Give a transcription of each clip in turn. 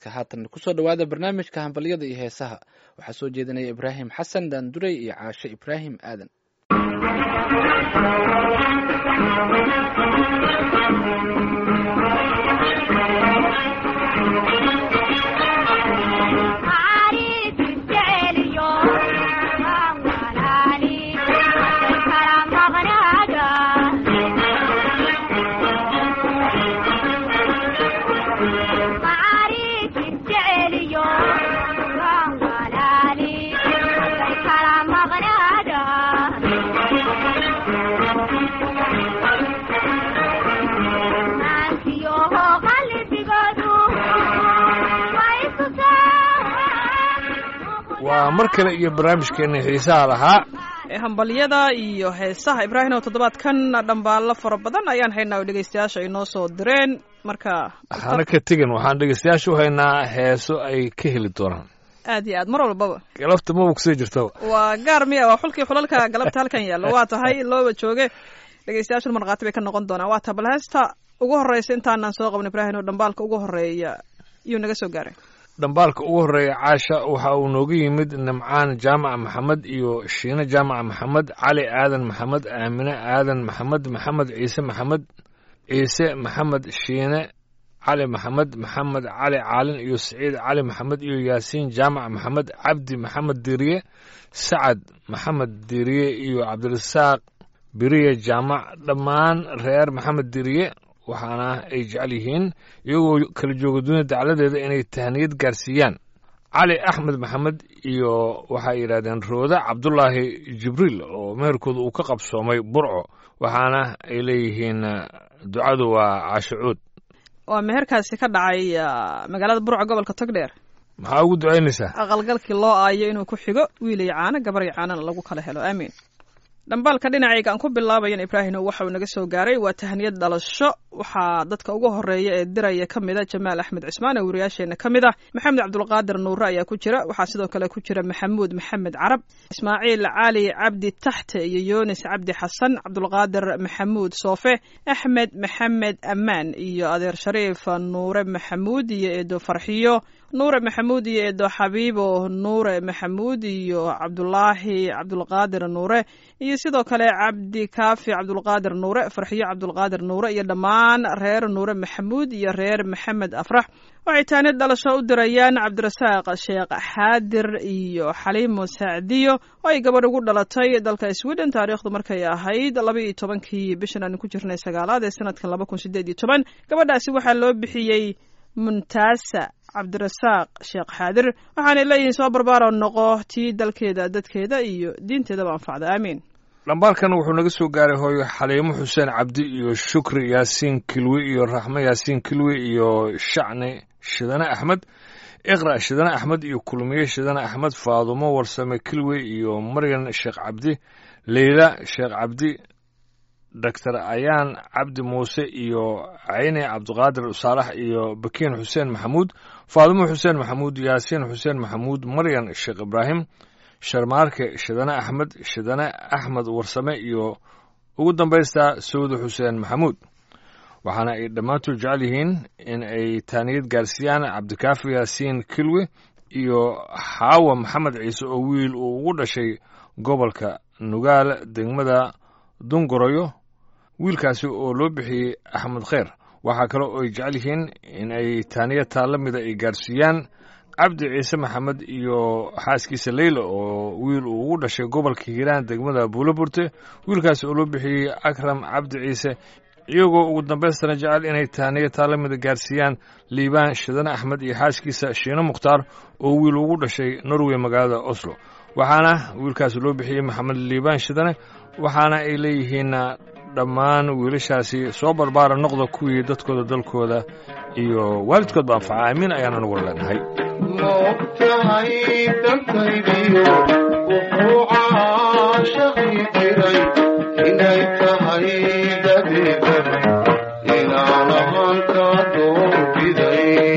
toddobaadka haatan kusoo dhowaada barnaamijka hambalyada iyo heesaha waxaa soo jeedinaya ibraahim xasan daanduray iyo caashe ibraahim aadan waa mar kale iyo barnaamijkeena xiisaha lahaa hambalyada iyo heesaha ibraahim oo toddobaadkan dhambaallo fara badan ayaan haynaa oo dhegeystayaasha ay noo soo direen marka hana ka tegin waxaan dhegeystayaasha u haynaa heeso ay ka heli doonaan aad iyo aad mar walbaba galabta maba kusoo jirtaba waa gaar miya waa xulkii xulalka galabta halkan yaalla waa tahay looba jooge dhegeystayaashuna markhaati bay ka noqon doonaan waa ta bal heesta ugu horreysa intaanaan soo qaban ibraahim oo dhambaalka ugu horreeya iyuu naga soo gaaray dhambaalka ugu horreeya caasha waxa uu nooga yimid nimcaan jaamaca maxamed iyo shiine jaamaca maxamed cali aadan maxamed aamine aadan maxamed maxamed ciise maxamed ciise maxamed shiine cali maxamed maxamed cali caalin iyo siciid cali maxamed iyo yaasiin jaamac maxamed cabdi maxamed diriye sacad maxamed diriye iyo cabdirasaaq biriye jaamac dhammaan reer maxamed diriye waxaana ay jecel yihiin iyagoo kala jooga dunia dacladeeda inay tahniyad gaarsiiyaan cali axmed maxamed iyo waxay yidhahdeen rooda cabdulaahi jibriil oo meherkooda uu ka qabsoomay burco waxaana ay leeyihiin ducadu waa caashicuud waa meherkaasi ka dhacay magaalada burco gobolka togdheer maxaa ugu ducaynaysaa aqalgalkii loo aayo inuu ku xigo wiil iyo caano gabar iyo caanana lagu kala helo aamiin dhambaalka dhinacayga aan ku bilaabayan ibraahim waxa uu naga soo gaaray waa tahniyad dhalasho waxaa dadka ugu horeeya ee diraya ka mida jamaal axmed cismaan oo wariyaasheena ka mid ah maxamed cabdulqaadir nuure ayaa ku jira waxaa sidoo kale ku jira maxamuud maxamed carab ismaaciil cali cabdi taxte iyo yunis cabdi xasan cabdulqaadir maxamuud soofe axmed maxamed ammaan iyo adeer shariif nuure maxamuud iyo eedo farxiyo nuure maxamuud iyo eedo xabiibo nuure maxamuud iyo cabdulaahi cabdulqaadir nuure iyo sidoo kale cabdi kaafi cabdulqaadir nuure farxiyo cabdulqaadir nuure iyo dhammaan reer nuure maxamuud iyo reer maxamed afrax waxay taanid dhalasho u dirayaan cabdirasaaq sheekh xaadir iyo xaliimo sacdiyo oo ay gabadh ugu dhalatay dalka sweden taariikhdu markay ahayd laba iyo tobankii bishan aanu ku jirnay sagaalaad ee sanadkan laba kun sideed iyo toban gabadhaasi waxaa loo bixiyey muntaasa cabdirasaaq sheekh xaadir waxaanay leeyihiin soo barbaaro noqo tii dalkeeda dadkeeda iyo diinteedaba anfacda aamiin dhambaalkan wuxuu naga soo gaaray hooyo xaliimo xuseen cabdi iyo shukri yaasiin kilwi iyo raxmo yaasiin kilwi iyo shacni shidane axmed iqra shidane axmed iyo kulmiye shidane axmed faadumo warsame kilwi iyo maryan sheekh cabdi leyla sheekh cabdi doctor ayaan cabdi muuse iyo cayne cabdiqaadir saalax iyo bakiin xuseen maxamuud faadumo xuseen maxamuud yaasiin xuseen maxamuud maryan sheekh ibraahim sharmaarke shidane axmed shidane axmed warsame iyo ugu dambaystaa sawda xuseen maxamuud waxaana ay dhammaantood jecel yihiin in ay taaniyad gaarsiiyaan cabdikaafi yaasiin kilwe iyo xaawa maxamed ciise oo wiil uu ugu dhashay gobolka nugaal degmada dungoroyo wiilkaasi oo loo bixiyey axmed kheyr waxaa kale oo ay jecel yihiin in ay taaniya taalla mida ay gaarsiiyaan cabdi ciise maxamed iyo xaaskiisa leyla oo wiil uu ugu dhashay gobolka hiiraan degmada buuloburte wiilkaasi oo loo bixiyey akram cabdi ciise iyagoo ugu dambaystana jecel inay taaniya taalla mida gaarsiiyaan liibaan shidane axmed iyo xaaskiisa shiine mukhtaar oo wiil ugu dhashay norway magaalada oslo waxaana wiilkaasi loo bixiyey maxamed liibaan shidane waxaana ay leeyihiin dhammaan wiilashaasi soo barbaara noqda kuwii dadkooda dalkooda iyo waalidkoodba anfaca aamiin ayaana nagu leenahay moogtahay dantaydiyo wuxuu caashaqi jiray inay tahay dadeedan inaan ahaanka doorbiday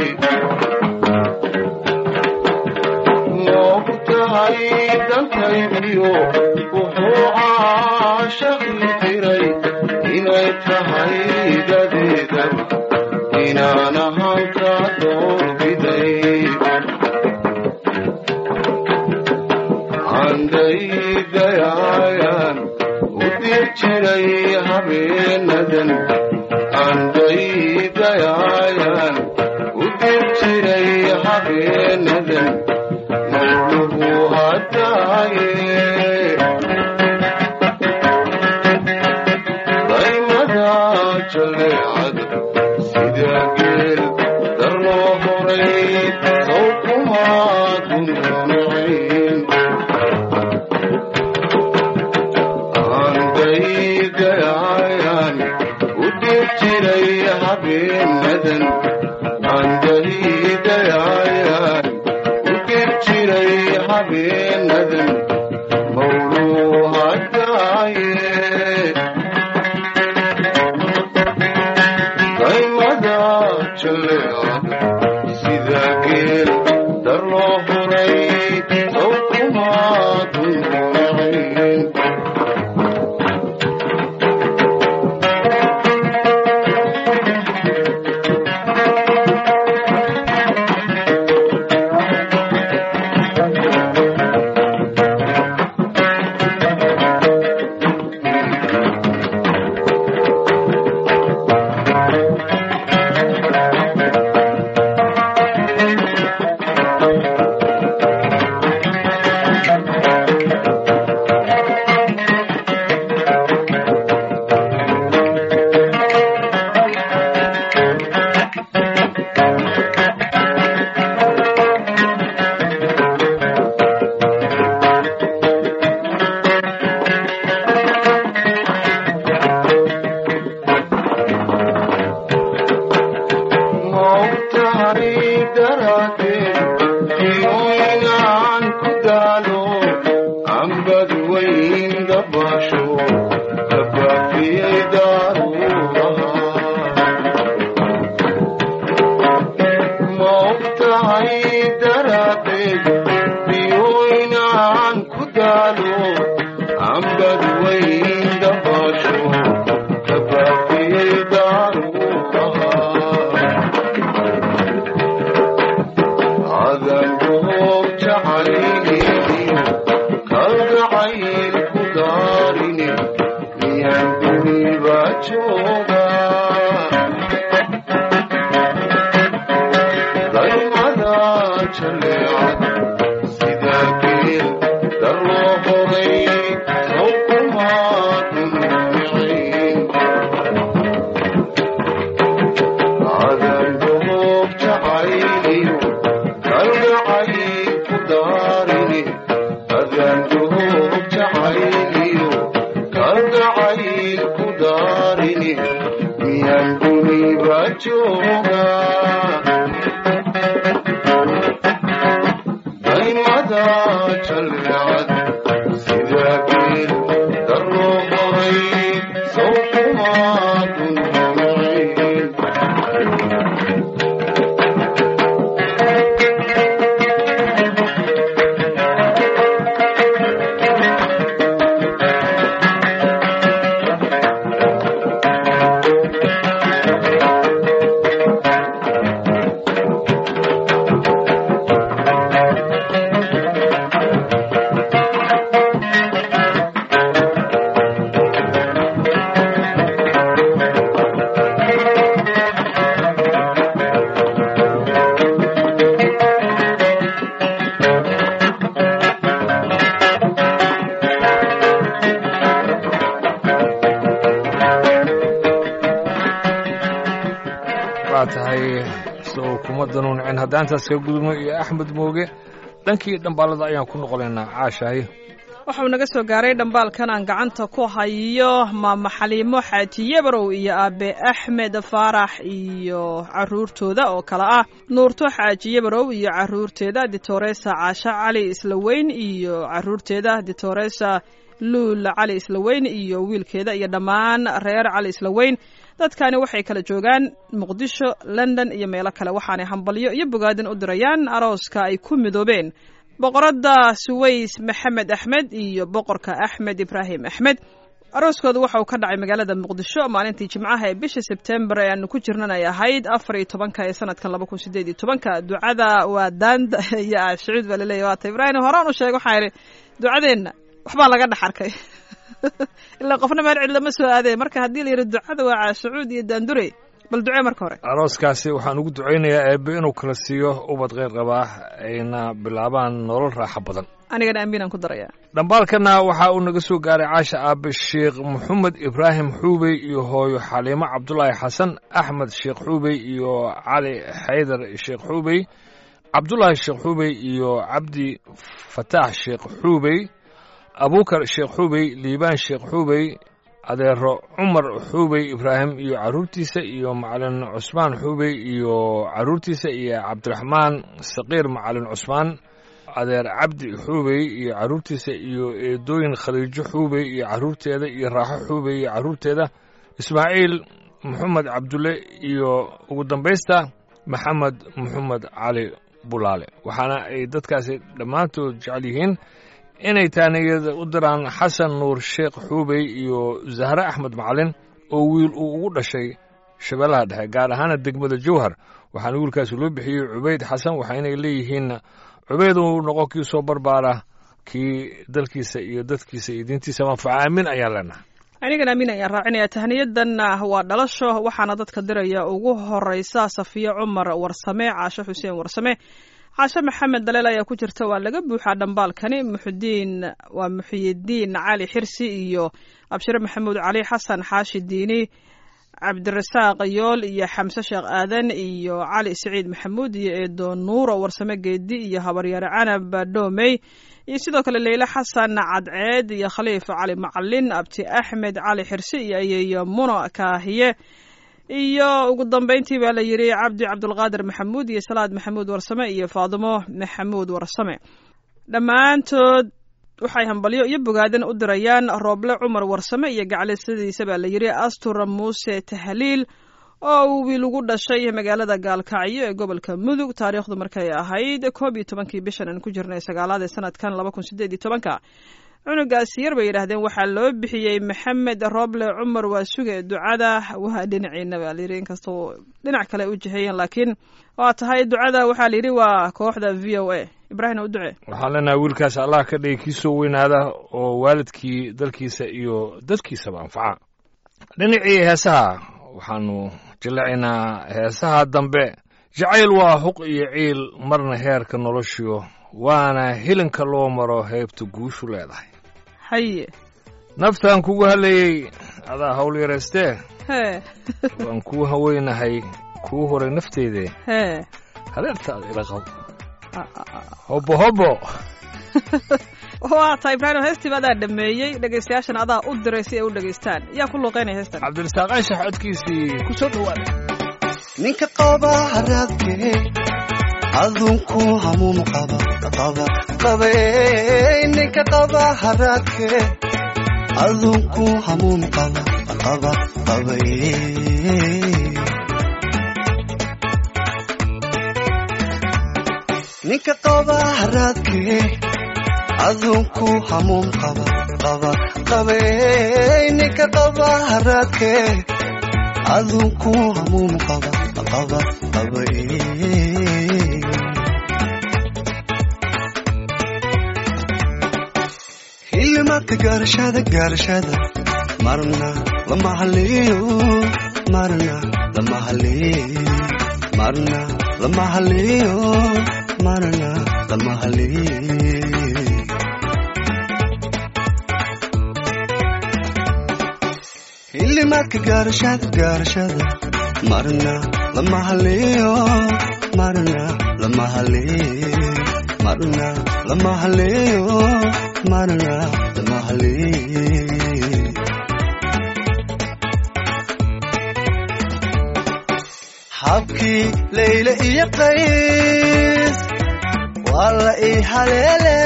moogtahay dantaydiyo wuxuu caashaqi jiray inay tahay dadeedan inaan ahaanka doorbiday jiray habeenadan andaydayayan u dib jiray habeenadan mawlugu hadaaye daymada jaleecada sida geel darloo horay sawkumaadun nacayn andaydayayan u dib jiray habeenadan andaydayayan u dib jiray habeenadan mawluu hadaaye daymada jaleecada sida geel darloo horay sawkumaadun nacayn maogtahay daraaddeed inooynaan ku daalo ambad weyn dabaasho kabaafiyey daaruuraha maogtahay daraaddeed inooynaan ku daalo ambad weyn dabaasho kabaafiyey daaruuraha adangoog jacayliyo kalgacayl ku daarine miyaan duniba jooga daymada jaleecada sida geel darloo horay sawkumaadun nacayn adangoog jacayliyo kalgacayl ku daarine adangoog jacayliyo kalgacayl ku daarine miyaan duniba jooga daymada jaleecada sida geel darloo horay sawkumaadun nacayn waa tahay sow kuma danuuncin haddaan taas ka gudubno iyo axmed mooge dhankii dhambaalada ayaan ku noqonaynaa caashahay waxau naga soo gaaray dhambaalkan aan gacanta ku hayo maama xaliimo xaaji yabarow iyo aabe axmed faarax iyo caruurtooda oo kale ah nuurto xaaji yabarow iyo caruurteeda ditoresa caasho cali islaweyn iyo caruurteeda ditoresa luul cali islaweyn iyo wiilkeeda iyo dhammaan reer cali islaweyn dadkani waxay kala joogaan muqdisho london iyo meelo kale waxaanay hambalyo iyo bogaadin u dirayaan arooska ay ku midoobeen boqoradda suways maxamed axmed iyo boqorka axmed ibraahim axmed arooskooda waxa uu ka dhacay magaalada muqdisho maalintii jimcaha ee bisha sebtembar ee aanu ku jirnan ay ahayd afar iyo tobanka ee sanadkan laba kun sideed iyo tobanka ducada waa daanda iyo aashicuud baa laleeyahy waata ibraahim horaan u sheeg waxaa idhi ducadeenna waxbaa laga dhex arkay ilaa qofna meel cid lama soo aadee marka haddii la yidhi ducada waa caashacuud iyo daandure bal ducee marka hore arooskaasi waxaan ugu ducaynayaa eebbe inuu kala siiyo ubad kheyr qabaa ayna bilaabaan nolol raaxo badan anigana amiinaan ku darayaa dhambaalkana waxa uu naga soo gaaray caasha aabe sheekh maxamed ibraahim xuubey iyo hooyo xaliimo cabdulaahi xasan axmed sheekh xuubey iyo cali xaydar sheekh xuubey cabdulaahi sheekh xuubey iyo cabdi fataax sheekh xuubey abuukar sheekh xuubey liibaan sheekh xuubey adeero cumar xuubey ibraahim iyo carruurtiisa iyo macalin cusmaan xuubey iyo carruurtiisa iyo cabdiraxmaan saqiir macalin cusmaan adeer cabdi xuubey iyo carruurtiisa iyo eedooyin khadiijo xuubey iyo carruurteeda iyo raaxo xuubey iyo carruurteeda ismaaciil maxamed cabdulle iyo ugu dambaysta maxamed maxamed cali bulaale waxaana ay dadkaasi dhammaantood jecel yihiin inay taaniyada u diraan xasan nuur sheekh xuubey iyo zahre axmed macalin oo wiil uu ugu dhashay shabeellaha dhexe gaar ahaana degmada jowhar waxaana wiilkaasi loo bixiyey cubayd xasan waxaynay leeyihiin cubayd uu noqon kii soo barbaara kii dalkiisa iyo dadkiisa iyo diintiisa manfaca aamin ayaan leenahay anigana amiin ayaan raacinaya tahniyadanna waa dhalasho waxaana dadka diraya ugu horeysa safiya cumar warsame caashe xuseen warsame caashe maxamed daleel ayaa ku jirta waa laga buuxaa dhambaalkani muxudiin waa muxiyidiin cali xirsi iyo abshire maxamuud cali xasan xaashi diini cabdirasaaq yool iyo xamse sheekh aadan iyo cali siciid maxamuud iyo eedo nuuro warsame geedi iyo habaryaare canab dhoomey iyo sidoo kale leyle xasan cadceed iyo khaliif cali macalin abti axmed cali xirsi iyo ayeeyo muno kaahiye iyo ugu dambeyntii baa la yidhi cabdi cabdulqaadir maxamuud iyo salaad maxamuud warsame iyo faadimo maxamuud warsame dhammaantood waxay hambalyo iyo bogaadan u dirayaan rooble cumar warsame iyo gaclisadiisa baa la yidhi astura muuse tahliil oo uu wiil ugu dhashay magaalada gaalkacyo ee gobolka mudug taariikhdu markay ahayd koob iyo tobankii bishan aan ku jirnay sagaalaad ee sanadkan laba kun sideed iyo tobanka cunugaasi yar bay yidhaahdeen waxaa loo bixiyey maxamed rooble cumar waa suge ducada waa dhinaciina baa layidhi inkastoo dhinac kale u jiheeyeen laakiin waa tahay ducada waxaa layidhi waa kooxda v o a ibraahim u ducee waxaan leenahay wiilkaas allah ka dhigi kii soo weynaada oo waalidkii dalkiisa iyo dadkiisaba anfaca dhinacii heesaha waxaanu jillacaynaa heesaha dambe jacayl waa huq iyo ciil marna heerka noloshiyo waana hilinka loo maro heybta guushu leedahay haye naftaan kugu hadlayey adaa hawl yaraystee hee waan kuu haweynahay kuu horay nafteedee hee hadeertaada ila qab hobbo hobbo waa tahay ibraahim heestiiba adaa dhameeyey dhegaystayaashana adaa u diray si ay u dhegaystaan yaa ku luuqeynaya heestan cabdirasaaq anshax codkiisii ku soo dhowaada ninka qaba haraadke adunku hamuum qaba qaba qabe ninka qaba haraadke adunku hamuum qaba qaba qabe ninka qaba haraadke adunku hamuum qaba qaba qabe ninka qaba haraadke adunku hamuum qaba qaba qabe hilmaka gaarashada gaarashada marna lama haliyo marna lama haliyo marna lama haliyo marna lama haliyo hillimaadka gaarashada gaarashada marna lama haliyo marna lama haliyo marna lama haliyo marna lama haliyo habkii layle iyo qays waa la ii haleele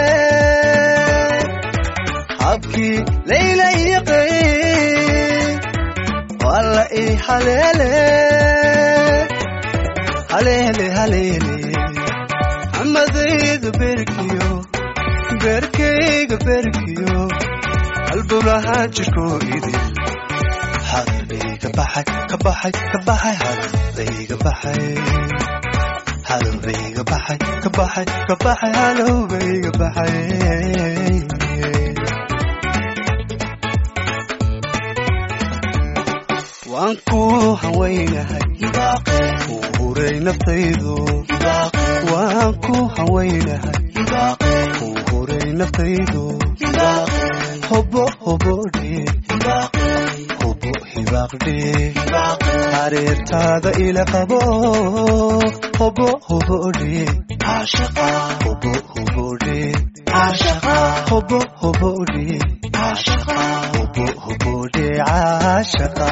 habkii layle iyo qays waa la ii haleele haleele haleele xamadayda berkiyo berkayga berkiyo halbowlaha jirkoo idin hadalbayga baxay ka baxay ka baxay hadalbayga baxay hadalbayga baxay ka baxay ka baxay hadalbayga baxay waan ku hawaynahay u huray naftaydu waan ku hawaynahay u huray naftaydu hobo hobodhe hobo hibaaqdhe hareertaada ila qabo hobo hobodhe hobo hobodhe hobo hobodhe hobo hobodhe caashaqa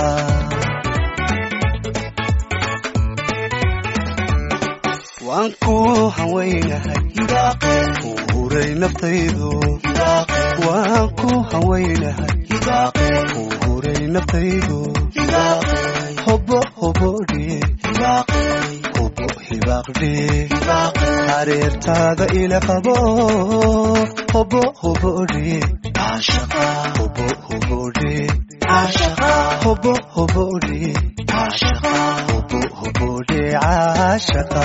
waan ku hawaynahay u huray naftaydu waan ku hawaynahay u huray naftaydu hobo hobodhe hobo hibaaqdhe hareertaada ila qabo hobo hobodhe hobo hobodhe hobo hobodhe hobo hobodhe caashaqa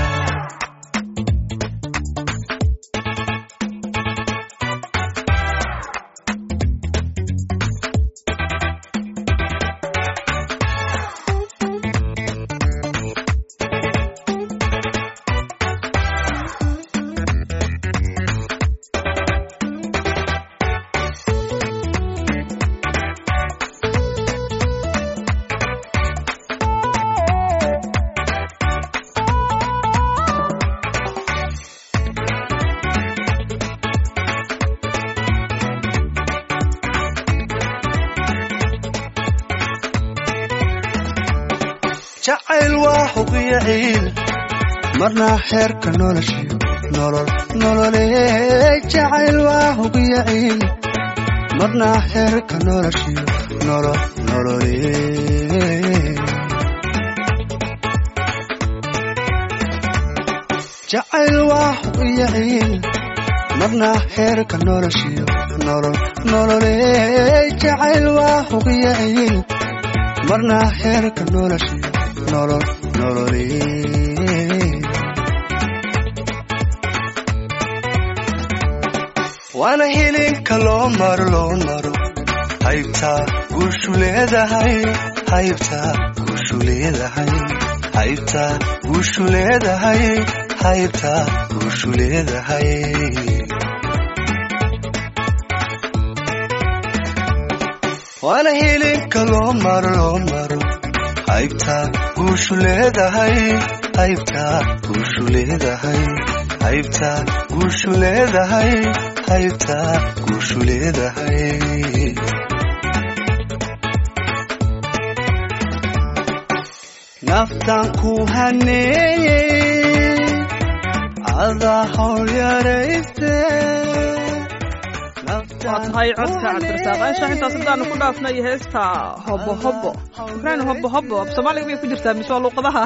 jacayl waa huqiyo ciil marna xeerka noloshiyo nolol nolole jacayl waa huqiyo ciil marna xeerka noloshiyo nolol nolole jacayl waa huqiyo ciil marna xeerka noloshiyo nolol nolole jacayl waa huqiyo ciil marna xeerka noloshiyo nolol nolole waana hilinka loo maro loo maro haybtaa guushu leedahay haybtaa guushu leedahay haybtaa guushu leedahay haybtaa guushu leedahay waana hilinka loo maro loo maro haybtaa guushu leedahay haybtaa guushu leedahay haybtaa guushu leedahay haybtaa guushu leedahay naftaan ku haneeyey adaa hawl yarayste waa tahay codka cabdirasaaq anshax intaas haddaanu ku dhaafnay heesta hobo hobo ibraahim hobo hobo af soomaaliga miyay ku jirtaa mise waa luuqadaha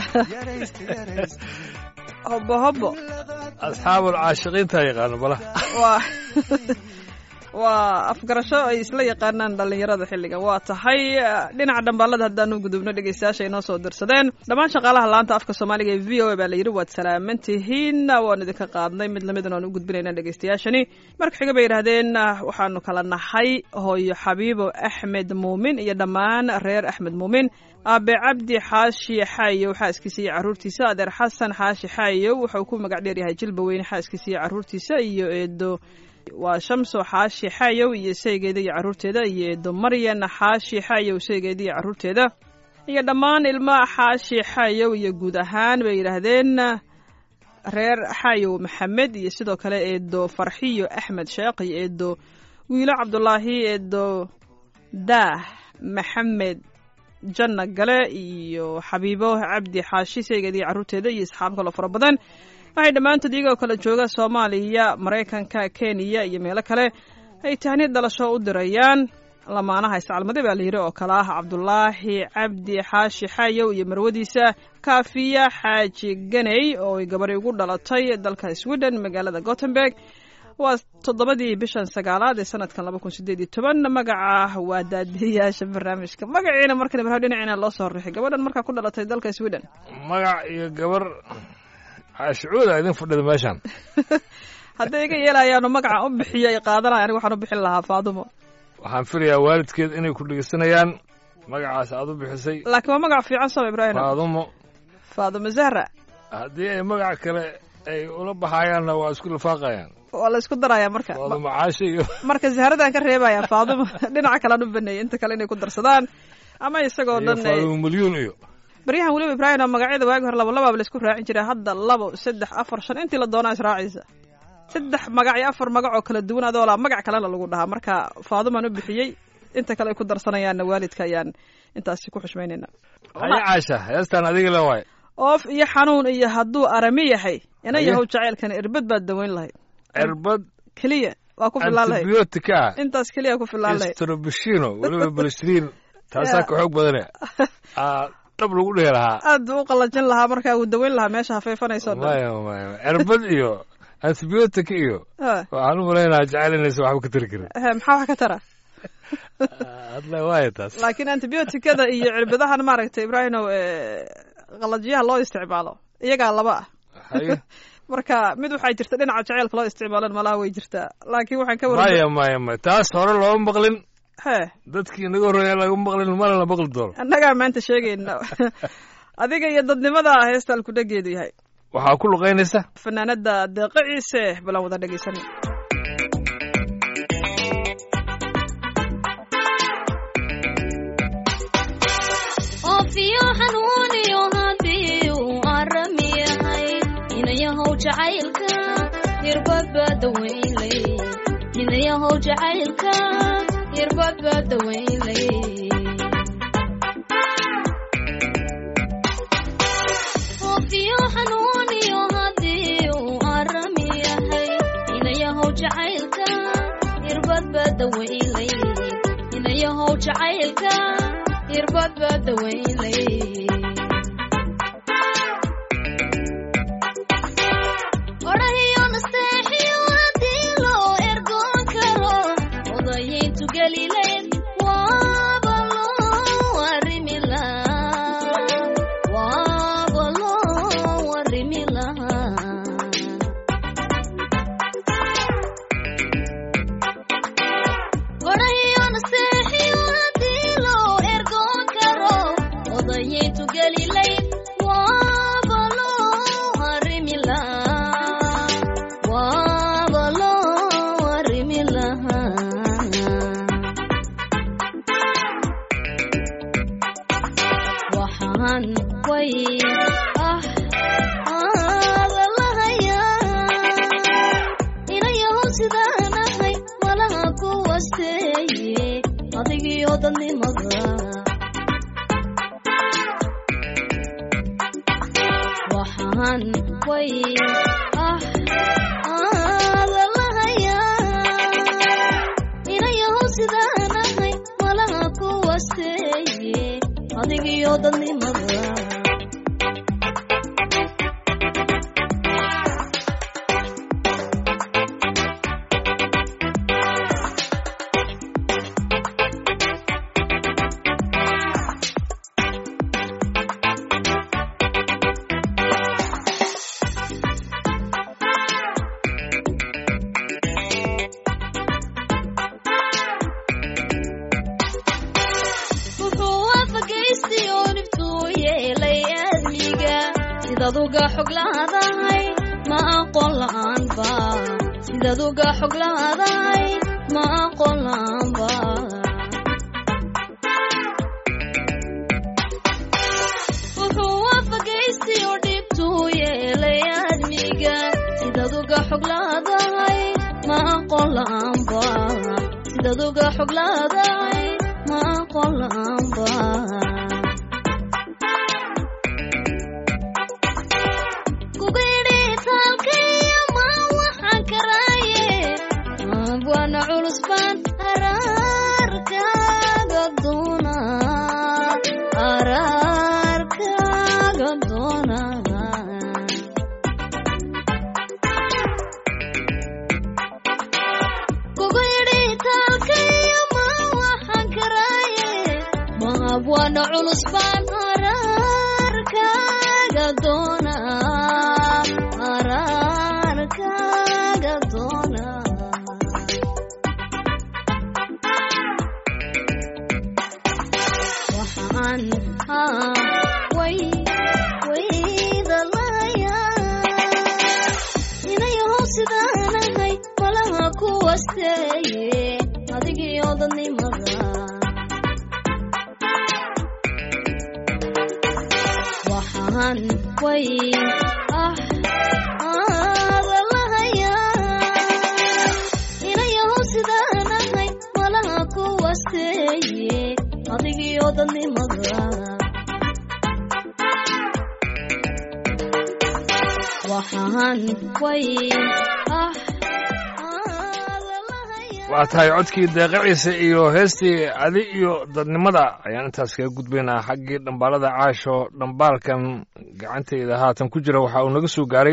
hobo hobo asxaabul caashiqiinta yaqaano balaha waa waa afgarasho ay isla yaqaanaan dhallinyarada xilligan waa tahay dhinaca dhambaalada haddaanu gudubno dhegeystayaasha inoo soo dirsadeen dhammaan shaqaalaha laanta afka soomaaliga ee v o a baa la yidhi waad salaaman tihiin waanu idinka qaadnay mid lamidna aan u gudbinayna dhegeystayaashani marka xiga bay yidhahdeen waxaanu kala nahay hooyo xabiibo axmed muumin iyo dhammaan reer axmed muumin aabe cabdi xaashi xaayow xaaskiisa iyo caruurtiisa adeer xasan xaashi xaayow wuxuu ku magac dheer yahay jilba weyne xaaskiisa iyo caruurtiisa iyo eedo waa shamso xaashi xaayow iyo saygeeda iyo caruurteeda iyo eedo maryan xaashi xaayow saygeeda iyo caruurteeda iyo dhammaan ilma xaashi xaayow iyo guud ahaan bay yidhaahdeen reer xaayow maxamed iyo sidoo kale eedo farxiyo axmed sheekh iyo eedo wiilo cabdulaahi eedo daah maxamed janna gale iyo xabiibo cabdi xaashi saygeeda iyo caruurteeda iyo asxaab kaloo fara badan waxay dhammaantood iyagoo kala jooga soomaaliya maraykanka kenya iyo meelo kale ay tahniid dhalasho u dirayaan lamaanaha iscalmade baa la yidhi oo kale ah cabdulaahi cabdi xaashi xaayow iyo marwadiisa kaafiya xaaji ganey oo ay gabadhi ugu dhalatay dalka sweden magaalada gothenburg waa toddobadii bishan sagaalaad ee sanadkan laba kun sideed iyo toban magaca waa daadiyayaasha barnaamijka magaciina markan ibraahim dhinaciina loo soo rixay gabadhan markaa ku dhalatay dalka sweden magac iyo gabar caashicuuda idin fadhida meeshaan hadday iga yeelayaanu magaca u bixiyo ay qaadanaya aniga waxaan u bixin lahaa faadumo waxaan filayaa waalidkeed inay ku dhegeysanayaan magacaas aad u bixisay laakiin waa magac fiican soo ibraahim faadumo faaduma zahra haddii ay magac kale ay ula baxayaanna waa isku lifaaqayaan waa la isku darayaa marka faadumo caashe iyo marka zahradan ka reebaya faaduma dhinaca kalean u baneeyay inta kale inay ku darsadaan ama isagoo iyo dhan ay- faadumo milyuun iyo baryahan weliba ibraahim oo magacyada waagi hore laba labaaba laisku raacin jiray hadda labo saddex afar shan intii la doonaa israacaysa saddex magac iyo afar magac oo kala duwan adoo laa magac kalena lagu dhahaa marka faadumaan u bixiyey inta kale ay ku darsanayaanna waalidka ayaan intaasi ku xushmaynayna haya caasha heestaan adiga le waay oof iyo xanuun iyo hadduu arami yahay ina Haye. yahow jacaylkana irbad baad daweyn lahayd cirbad keliya waa ku filaan lahayd antibiyootika ah intaas keliya ku filaan lahayd strobishino weliba balistrin taasaa ka xoog badane aa dhab lagu dhihi lahaa aad buu u qalajin lahaa markaa wuu daweyn lahaa meesha hafeefanayso dhan maya maya cirbad iyo antibiyootika iyo Ha, waxaan u malaynaha jecel inaysan waxba ka tari karin he, maxaa wax ka tara hadla waaya taas laakiin antibiyootikada iyo cirbadahan maaragtay ibraahimow ee, qalajyaha loo isticmaalo iyagaa laba ah haye marka mid waxaa jirta dhinaca jaceylka loo isticmaalan malaha way jirtaa laakiin waxaan ka waran maya maya maya taas hore looma maqlin he dadkii inaga horreeya laga maqlin mana la maqli doono annagaa maanta sheegayna adiga iyo dadnimada heestaan ku dhageedu yahay waxaa ku luqaynaysa fanaanada deeqa ciise balan wada dhegeysanay oofiyo xanuuniyo haddii uu arami yahay inayahow jacaylka hirbadba dawaynlay inayahow jacaylka hirbadba dawaynlay oofiyo xanuuniyo haddii uu arami yahay inayahow jacaylka hirbadba dawaynlay inayahow jacaylka hirbadba dawaynlay odhahiyo nasteexiyo haddii loo ergoon karo odayayntu gelileyd waaba loo arrimi lahaa waaba loo arrimi lahaa odhahiyo nasteexiyo haddii loo ergoon karo odayayntu gelilayd waaba loo arrimi lahaa waaba loo arrimi lahaa waxaan way ah aada lahayaa inayahow sidaan ahay malaha ku wasteeye adigiyo dadnimada waxaan way ah aada lahayaa inayahow sidaan ahay malaha ku wasteeye adigiyo dadnimada wuxuu waafagaystay oo niftuu yeelay aadmiga sidaad uga xog laadahay ma aqoon la'aanba sidaad uga xog laadahay ma aqoon la'aanba wuxuu waafagaystay oo dhibtuu yeelay aadmiga sidaad uga xog laadahay ma aqoon la'aanba sidaad uga xog laadahay ma aqoon la'aanba kugidhitaalkaiyo ma waxaan karaaye abwaana culus baan araarkaaga doona araarkaaga doona kugu yidhi taalkayo ma waxaan karaaye ma abwaana culus baan araarkaaga doona araarkaaga doona wasteeye adigii odanimada waxaan way ah aadalahayaa inayahow sidaan ahay malaha ku wasteeye adigii odanimada waxaan way ah aadalahayaa waa tahay codkii deeqaciisa iyo heestii adi iyo dadnimada ayaan intaas kaga gudbaynaa xaggii dhambaalada caasho dhambaalkan gacantayda haatan ku jira waxa uu naga soo gaaray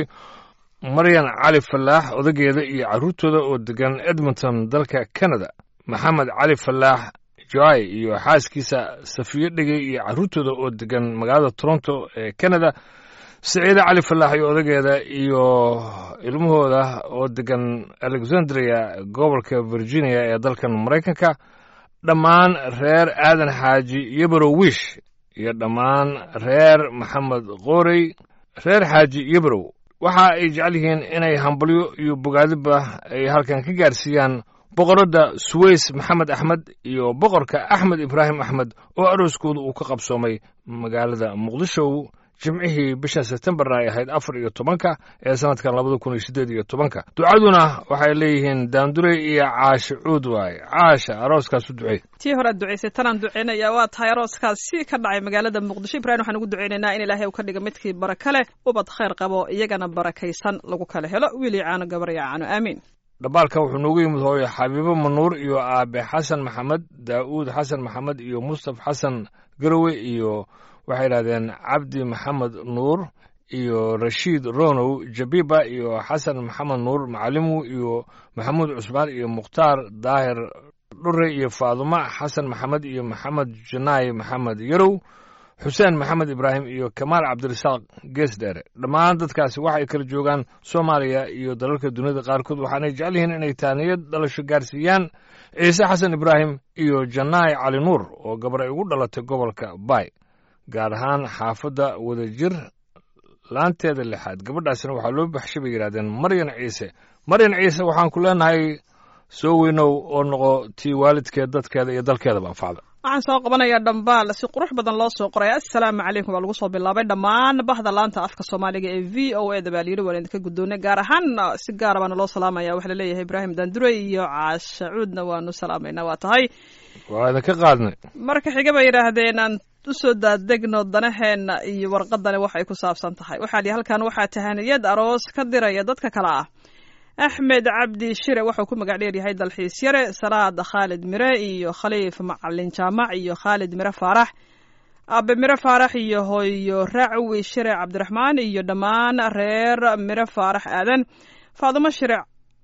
maryan cali falaax odageeda iyo carruurtooda oo degan edmonton dalka canada maxamed cali falaax joai iyo xaaskiisa safiyo dhegey iyo carruurtooda oo degan magaalada toronto ee canada saciide cali falaax iyo odageeda iyo ilmahooda oo degan alexandria gobolka virginia ee dalkan maraykanka dhammaan reer aadan xaaji yebrow wish iyo dhammaan reer maxamed qoorey reer xaaji yebrow waxa ay jecel yihiin inay hambalyo iyo bogaadiba ay halkan ka gaarsiiyaan boqoradda suweys maxamed axmed iyo boqorka axmed ibraahim axmed oo arooskooda uu ka qabsoomay magaalada muqdisho jimcihii bisha sebtembarna ay ahayd afar iyo tobanka ee sanadkan labada kun iyo siddeed iyo tobanka ducaduna waxay leeyihiin daandurey iyo caashe cuud waaye caasha arooskaas u ducey tii hore aad ducaysay tanaan ducaynaya waa tahay arooskaas si ka dhacay magaalada muqdisho ibrahim waxaan ugu ducaynaynaa in ilaahay uu ka dhiga midkii baraka leh ubad khayr qabo iyagana barakaysan lagu kala helo wiil iyo caano gabar iyo caano aamiin dhambaalkan wuxuu noogu yimid hooyo xabiibo manuur iyo aabe xasan maxamed daa'uud xasan maxamed iyo mustaf xasan garowe iyo waxay yidhahdeen cabdi maxamed nuur iyo rashiid ronow jabiba iyo xasan maxamed nuur macalimu iyo maxamuud cusmaan iyo mukhtaar daahir dhure iyo faadumo xasan maxamed iyo maxamed janaay maxamed yarow xuseen maxamed ibraahim iyo kamaal cabdirasaaq gees dheere dhammaan dadkaasi waxay kala joogaan soomaaliya iyo dalalka duniyada qaarkood waxaanay jecel yihiin inay taaniyad dhalasho gaarsiiyaan ciise xasan ibraahim iyo janaay cali nuur oo gabar ay ugu dhalatay gobolka bay gaar ahaan xaafadda wadajir laanteeda lixaad gabadhaasina waxaa loo baxshay bay yidhahdeen maryan ciise maryan ciise waxaan ku leenahay soo weynow oo noqo tii waalidkeed dadkeeda iyo dalkeedaba anfacda waxaan soo qabanayaa dhambaal si qurux badan loo soo qoray assalaamu calaykum baa lagu soo bilaabay dhammaan bahda laanta afka soomaaliga ee v o e da baa layidhi waan idinka guddoonay gaar ahaan si gaara baana loo salaamaya waxaa laleeyahay ibraahim daandurey iyo caasha cuudna waanu salaamaynaa waa tahay waa idinka qaadnay marka xiga bay yidhaahdeen aan usoo daadegno danaheenna iyo warqadani waxay ku saabsan tahay waxaa lihi halkan waxaa tahaniyad aroos ka diraya dadka kale ah axmed cabdi shire wuxuu ku magac dheer yahay dalxiis yare salaad khaalid mire iyo khaliif macalin jaamac iyo khaalid mire faarax abe mire faarax iyo hooyo racwi shire cabdiraxmaan iyo dhammaan reer mire faarax aadan faadumo shire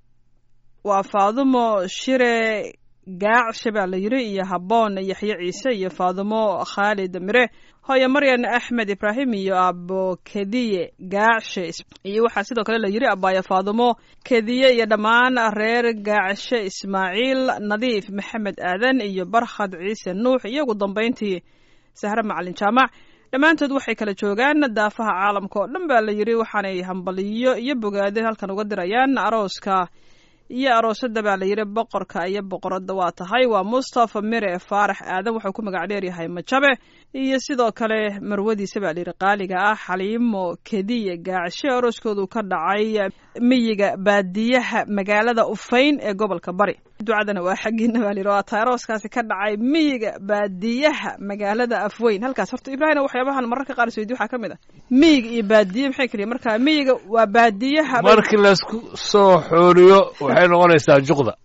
waa faadumo shire gaacshe baa la yidhi iyo habboon yaxye ciise iyo faadumo khaalid mire hooyo maryan axmed ibraahim iyo abo kediye gaacshe iyo waxaa sidoo kale la yidhi abaayo faadumo kediye iyo dhammaan reer gaacshe ismaaciil nadiif maxamed aadan iyo barkhad ciise nuux iyo ugu dambayntii sahre macalin jaamac dhammaantood waxay kala joogaan daafaha caalamka oo dhan baa la yidhi waxaanay hambaliyo iyo bogaadeen halkan uga dirayaan arooska iyo aroosada baa la yidhi boqorka iyo boqoradda waa tahay waa mustafa mire faarax aadan wuxuu ku magac dheeryahay majabe iyo sidoo kale marwadiisa baa layidhi qaaliga ah xaliimo kediye gaacshe arooskoodu ka dhacay miyiga baadiyaha magaalada ufayn ee gobolka bari ducadana waa xaggiina baa layidhi waa tahay arooskaasi ka dhacay miyiga baadiyaha magaalada afweyn halkaas horta ibraahim waxyaabahan mararka qaar isweydi waxaa ka mid ah miyiga iyo baadiye maxay keliya marka miyiga waa baadiyaha markii laysku soo xooriyo waxay noqonaysaa juqda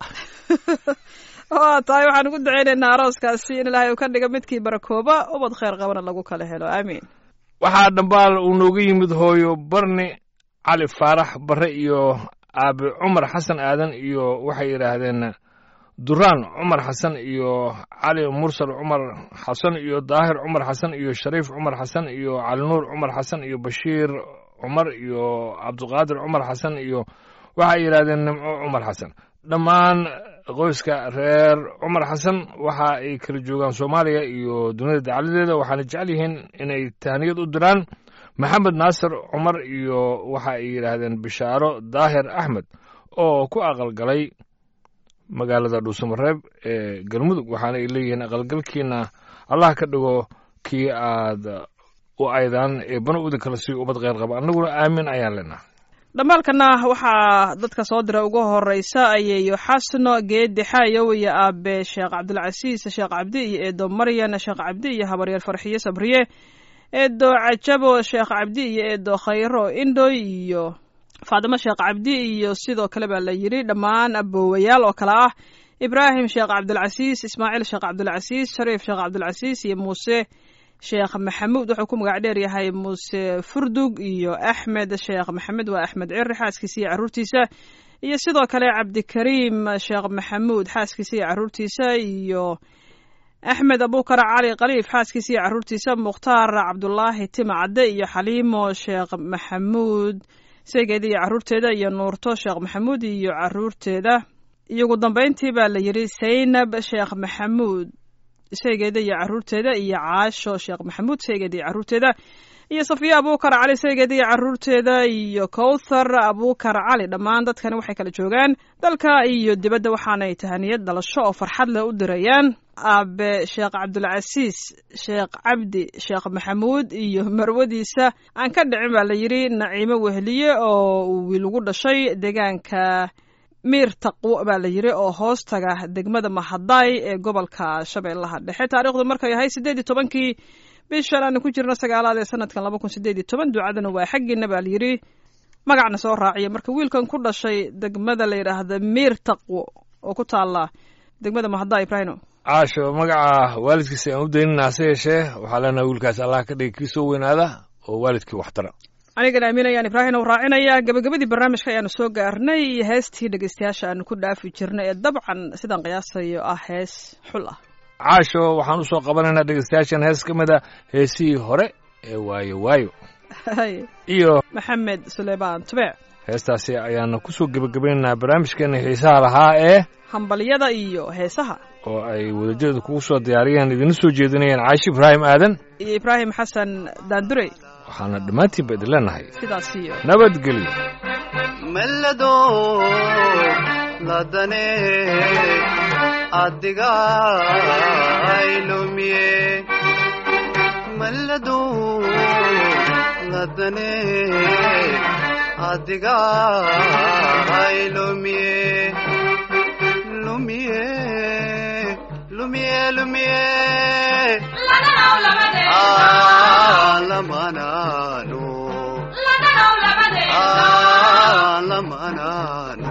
waa tahay waxaan ugu duceynaynaa arooskaasi in ilaahay uu ka dhiga midkii barakooba ubad khayr qabana lagu kala helo aamiin waxaa dhambaal uu nooga yimid hooyo barni cali faarax barre iyo aabe cumar xasan aadan iyo waxay yidhaahdeen duraan cumar xasan iyo cali mursal cumar xasan iyo daahir cumar xasan iyo shariif cumar xasan iyo cali nuur cumar xasan iyo bashiir cumar iyo cabdiqaadir cumar xasan iyo waxay yidhahdeen nimco cumar xasan dhammaan qoyska reer cumar xasan waxa ay kala joogaan soomaaliya iyo dunida dacaladeeda waxaana jecel yihiin inay tahniyad u diraan maxamed naasir cumar iyo waxa ay yidhaahdeen bishaaro daahir axmed oo ku aqalgalay magaalada dhuusamareeb ee galmudug waxaana ay leeyihiin aqalgalkiina allah ka dhigo kii aad u aydaan ee bana uda kala sii ubad kheyr qaba annaguna aamin ayaan leenaha dhammaalkana waxaa dadka soo dira ugu horeysa ayeeyo xasno geedi xaayow iyo aabe sheekh cabdilcasiis sheekh cabdi iyo eedo maryan sheekh cabdi iyo habaryeer farxiye sabriye eedo cajabo sheekh cabdi iyo eedo khayro indhoy iyo faadimo sheekh cabdi iyo sidoo kale baa la yidhi dhammaan aboowayaal oo kale ah ibraahim sheekh cabdilcasiis ismaaciil sheekh cabdilcasiis shariif sheekh cabdilcasiis iyo muuse sheekh maxamuud wuxuu ku magac dheer yahay muuse furdug iyo axmed sheekh maxamed waa axmed ciri xaaskiisa iyo caruurtiisa iyo sidoo kale cabdikariim sheekh maxamuud xaaskiisa iyo caruurtiisa iyo axmed abukar cali khaliif xaaskiisa iyo caruurtiisa mukhtaar cabdulaahi tima cadde iyo xaliimo sheekh maxamuud seegeeda iyo caruurteeda iyo nuurto sheekh maxamuud iyo caruurteeda iyo ugu dambeyntii baa la yidhi saynab sheekh maxamuud saygeeda iyo caruurteeda iyo caasho sheekh maxamuud saygeeda iyo caruurteeda iyo safiya abukar cali saygeeda iyo caruurteeda iyo kowthar abukar cali dhammaan dadkani waxay kala joogaan dalka iyo dibadda waxaanay tahaniyad dhalasho oo farxad leh u dirayaan aabe sheekh cabdulcasiis sheekh cabdi sheekh maxamuud iyo marwadiisa aan ka dhicin baa la yidhi naciimo wehliye oo uu wiil ugu dhashay deegaanka miir taqwo baa la yidhi oo hoos taga degmada mahadaay ee gobolka shabeellaha dhexe taariikhdu markay ahay siddeed iyo tobankii bishan aanu ku jirno sagaalaad ee sanadkan laba kun siddeed iyo toban ducadana waa xaggiina baa la yidhi magacna soo raaciya marka wiilkan ku dhashay degmada la yidhaahda miir taqwo oo ku taala degmada mahadaay ibrahino caasho magaca waalidkiisa aan u daynina hase yeeshee waxaa leenaha wiilkaas allah ka dhigi kii soo weynaada oo waalidkii waxtara anigana aaminayaan ibraahim u raacinaya gabagabadii barnaamijka ayaanu soo gaarnay heestii dhegeystayaasha aanu ku dhaafi jirnay ee dabcan sidaan qiyaasayo ah hees xul ah caasho waxaan usoo qabanaynaa dhegeystayaashan hees ka mid a heesihii hore ee waayo waayo iyo maxamed suleymaan tubeec heestaasi ayaana kusoo gebagabaynaynaa barnaamijkeena xiisaha lahaa ee hambalyada iyo heesaha oo ay wadajeedu kugu soo diyaariyeen idina soo jeedinayeen caashi ibraahim aadan iyo ibraahim xasan daandurey waxaana dhammaantiinba idin leenahay sidaas iyo nabadgelyo mellado ladane adiga aylumiye mellado ladane adiga aylumiye lumiye lumiye lumiye Ah, lamanano Ah, lamanano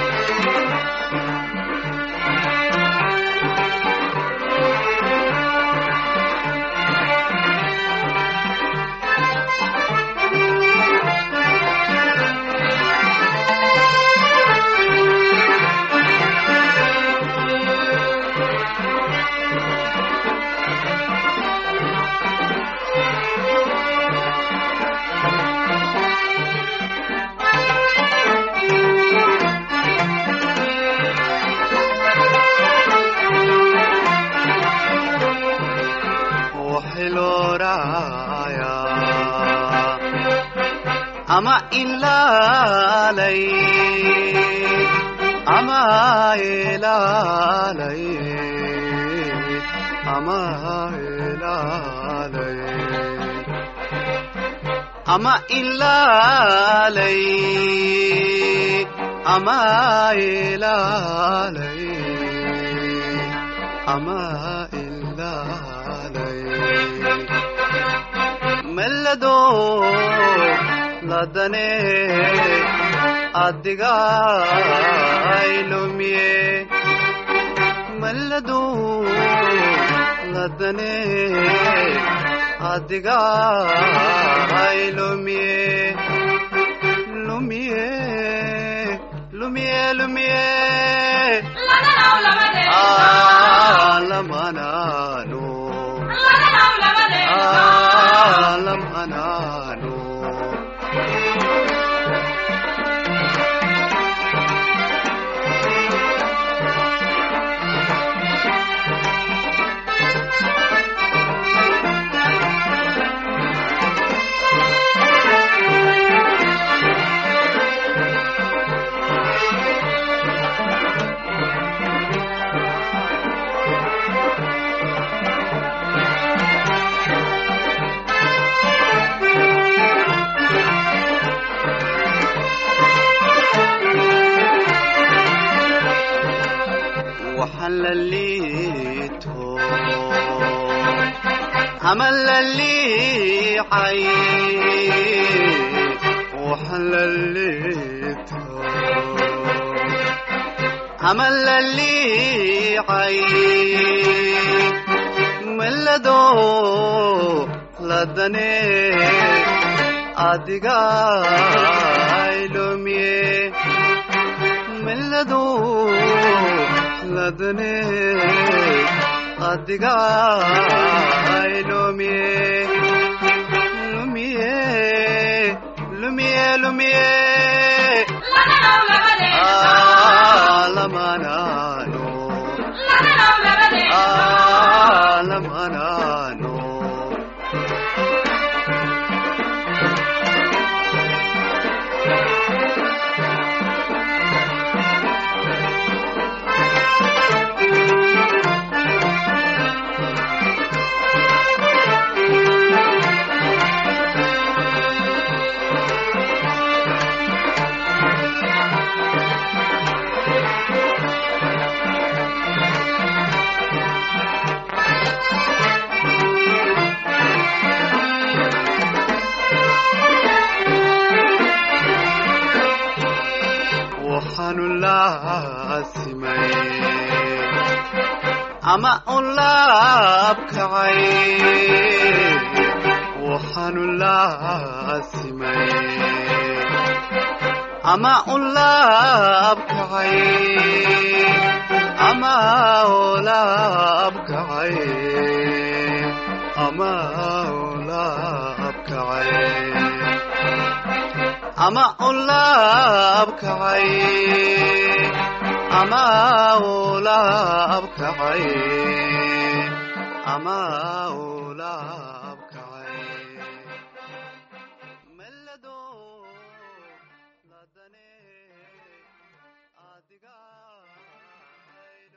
وحلورايا أما إلالي أما إلالي أما إلالي أما إلالي أما إلالي أما إلالي ಮೆಲ್ಲದೋ ಲದನೆ ಅದ್ದಿಗ ಐಲುಮಿಯೇ ಮೆಲ್ಲದೋ ಲದನೆ ಅದ್ದಿಗ ಐಲುಮಿಯೇ ಲುಮಿಯೇ ಲುಮಿಯೇ ಲುಮಿಯೇ ಆ ಲಮನಾನು alam anano waxaan la liito ama la liicay waxaan la liito ama la liicay melado ladane adiga ilumiye melado ladane adiga ilumiye lumiye lumiye lumiye Ah, lamanano Ah, lamanano waxaanu laasimay ama u laabkacay waxaanu laasimay ama u laabkacay ama u laabkacay ama u laabkacay ama u laabkacay ama u laabkacay ama u laabkacay melado ladane adiga